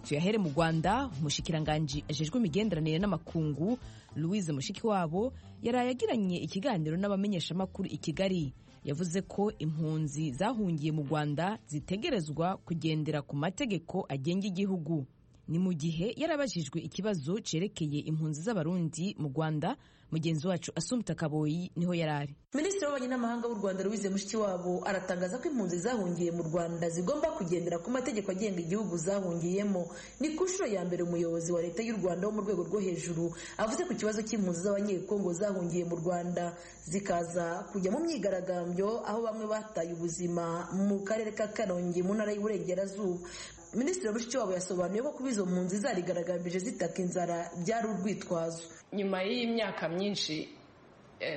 tuyahere mu rwanda umushikiranganji ajejwe imigenderanire n'amakungu louise mushikiwabo yaraye agiranye ikiganiro n'abamenyeshamakuru i kigali yavuze ko impunzi zahungiye mu rwanda zitegerezwa kugendera ku mategeko agenga igihugu ni mu gihe yarabajijwe ikibazo cyerekeye impunzi z'abarundi mu rwanda mugenzi wacu asumta kaboyi niho yarari minisitiri w'ububanyi n'amahanga w'u rwanda louise mushikiwabo aratangaza ko impunzi zahungiye mu rwanda zigomba kugendera ku mategeko agenga igihugu zahungiyemo ni ku nshuro ya mbere umuyobozi wa leta y'u rwanda wo mu rwego rwo hejuru avuze ku kibazo cy'impunzi z'abanyekongo zahungiye mu rwanda zikaza kujya mu myigaragambyo aho bamwe bataye ubuzima mu karere ka karongi mu ntara y'uburengerazuba minisitiri mushikiwabo yasobanuye ko kuba izo mpunzi zarigaragambije zitaka inzara byari urwitwazo nyuma y'iyi myaka myinshi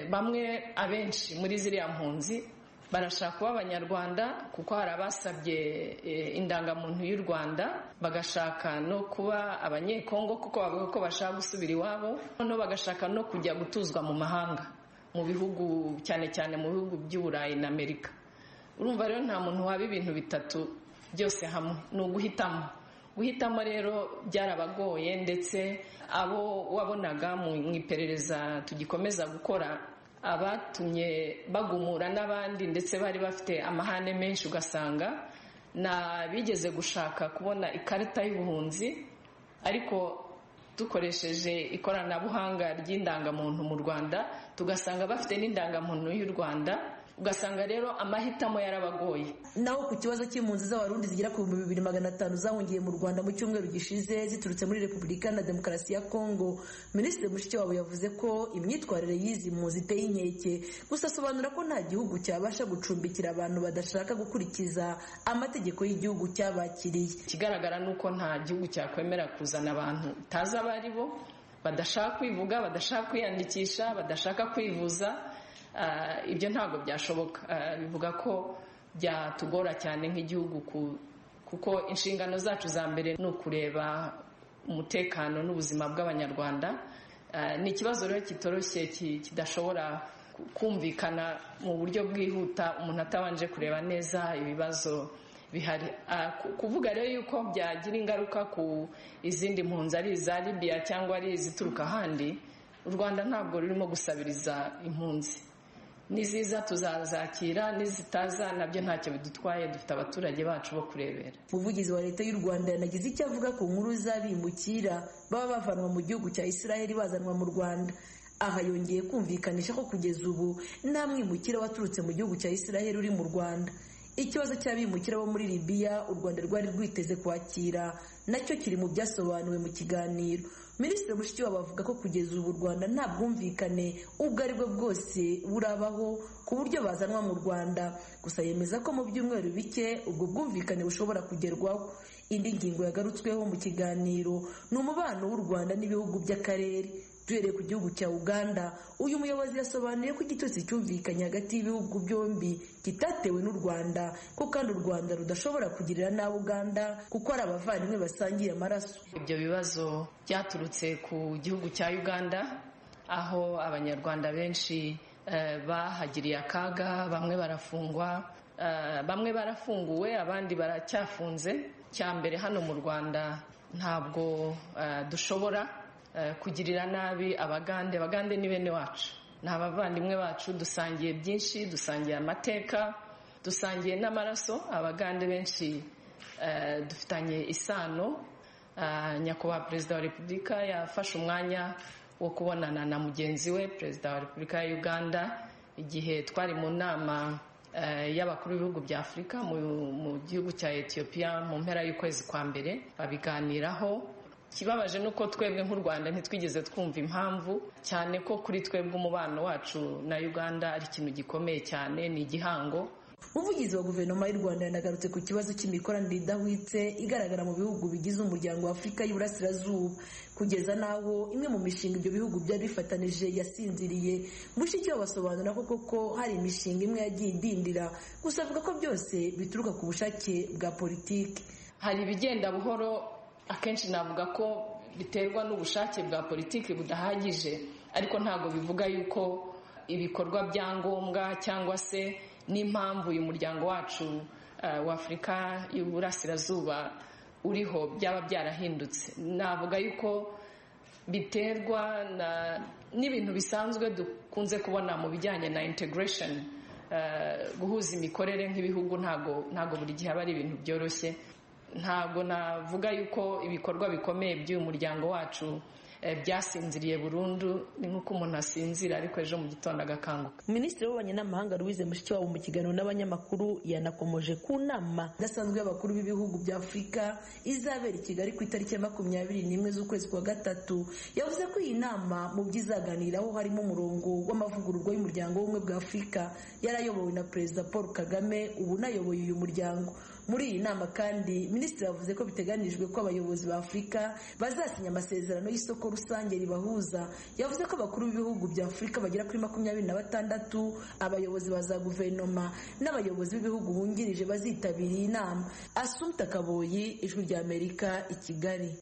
bamwe abenshi muri ziriya mpunzi barashaka kuba abanyarwanda kuko hari abasabye indangamuntu y'u rwanda bagashaka no kuba abanyekongo kuko bavuga ko bashaka gusubira iwabo noneho bagashaka no kujya gutuzwa mu mahanga mu bihugu cyane cyane mu bihugu by'uburayi na amerika urumva rero nta muntu waba ibintu bitatu byose hamwe ni uguhitamo guhitamo rero byarabagoye ndetse abo wabonaga mu iperereza tugikomeza gukora abatumye bagumura n'abandi ndetse bari bafite amahane menshi ugasanga n'abigeze gushaka kubona ikarita y'ubuhunzi ariko dukoresheje ikoranabuhanga ry'indangamuntu mu rwanda tugasanga bafite n'indangamuntu y'u rwanda ugasanga rero amahitamo yarabagoye naho ku kibazo cy'impunzi z'abarundi zigera ku bihumbi bibiri magana atanu zahungiye mu rwanda mu cyumweru gishize ziturutse muri repubulika na demokarasi ya kongo minisitiri mushikiwabo yavuze ko imyitwarire y'izi mpunzi iteye inkeke gusa asobanura ko nta gihugu cyabasha gucumbikira abantu badashaka gukurikiza amategeko y'igihugu cyabakiriye ikigaragara ni uko nta gihugu cyakwemera kuzana abantu utazi abo ari bo badashaka kwivuga badashaka kwiyandikisha badashaka kwivuza ibyo ntabwo byashoboka bivuga ko byatugora cyane nk'igihugu kuko inshingano zacu za mbere ni ukureba umutekano n'ubuzima bw'abanyarwanda ni ikibazo rero kitoroshye kidashobora kumvikana mu buryo bwihuta umuntu atabanje kureba neza ibibazo bihari kuvuga rero yuko byagira ingaruka ku izindi mpunzi ari iza libiya cyangwa ari izituruka ahandi u rwanda ntabwo rurimo gusabiriza impunzi n'iziza tuzazakira n'izitaza nabyo ntacyo bidutwaye dufite abaturage bacu bo kurebera umuvugizi wa leta y'u rwanda yanagize icyo avuga ku nkuru z'abimukira baba bavanwa mu gihugu cya israheli bazanwa mu rwanda aha yongeye kumvikanisha ko kugeza ubu nta mwimukira waturutse mu gihugu cya israheli uri mu rwanda ikibazo cy'abimukira bo muri libiya u rwanda rwari rwiteze kwakira nacyo kiri mu byasobanuwe mu kiganiro minisitiri mushikiwabo avuga ko kugeza ubu u rwanda nta bwumvikane ubwo ari bwo bwose burabaho ku buryo bazanwa mu rwanda gusa yemeza ko mu byumweru bike ubwo bwumvikane bushobora kugerwaho indi ngingo yagarutsweho mu kiganiro ni umubano w'u rwanda n'ibihugu by'akarere duhereye ku gihugu cya uganda uyu muyobozi yasobanuye ko igitutsi cyumvikanye hagati y'ibihugu byombi kitatewe n'u rwanda ko kandi u rwanda rudashobora kugirira nabi uganda kuko ari abavandimwe basangiye amaraso ibyo bibazo byaturutse ku gihugu cya uganda aho abanyarwanda benshi bahagiriye akaga bamwe barafungwa bamwe barafunguwe abandi baracyafunze cya mbere hano mu rwanda ntabwo dushobora kugirira nabi abagande abagande ni bene wacu ni abavandimwe bacu dusangiye byinshi dusangiye amateka dusangiye n'amaraso abagande benshi dufitanye isano nyakubahwa perezida wa repubulika yafashe umwanya wo kubonana na mugenzi we perezida wa repubulika ya uganda igihe twari mu nama y'abakuru b'ibihugu bya afurika mu gihugu cya etiyopiya mu mpera y'ukwezi kwa mbere babiganiraho ikibabaje ni uko twebwe nk'u rwanda ntitwigeze twumva impamvu cyane ko kuri twebwe umubano wacu na uganda ari ikintu gikomeye cyane ni igihango umuvugizi wa guverinoma y'u rwanda yanagarutse ku kibazo cy'imikoranire idahwitse igaragara mu bihugu bigize umuryango wa afurika y'uburasirazuba kugeza n'aho imwe mu mishinga ibyo bihugu byari bifatanije yasinziriye mushikiwabo basobanura ko koko hari imishinga imwe yagiye idindira gusa avuga ko byose bituruka ku bushake bwa politiki hari ibigenda buhoro akenshi navuga ko biterwa n'ubushake bwa politiki budahagije ariko ntabwo bivuga yuko ibikorwa bya ngombwa cyangwa se n'impamvu uyu muryango wacu wa afurika y'uburasirazuba uriho byaba byarahindutse navuga yuko biterwa n'ibintu bisanzwe dukunze kubona mu bijyanye na integration guhuza imikorere nk'ibihugu ntabwo buri gihe aba ari ibintu byoroshye ntabwo navuga yuko ibikorwa bikomeye by'uyu muryango wacu byasinziriye burundu ni nk'uko umuntu asinzira ariko ejo mu gitondo agakanguka minisitiri w'ububanyi n'amahanga louise mushikiwabo mu kiganiro n'abanyamakuru yanakomoje ku nama idasanzwe y'abakuru b'ibihugu bya afurika izabera i kigali ku itariki ya makumyabiri n'imwe z'ukwezi kwa gatatu yavuze ko iyi nama mu byo izaganiraho harimo umurongo w'amavugururwa y'umuryango w'ubumwe bwa afurika yarayobowe na perezida paul kagame ubu unayoboye uyu muryango muri iyi nama kandi minisitiri yavuze ko biteganijwe ko abayobozi ba afurika bazasinya amasezerano y'isoko rusange ribahuza yavuze ko abakuru b'ibihugu bya afurika bagera kuri makumyabiri na batandatu abayobozi ba za guverinoma n'abayobozi b'ibihugu bungirije bazitabira iyi nama asumta kaboyi ijwi ry'amerika i kigali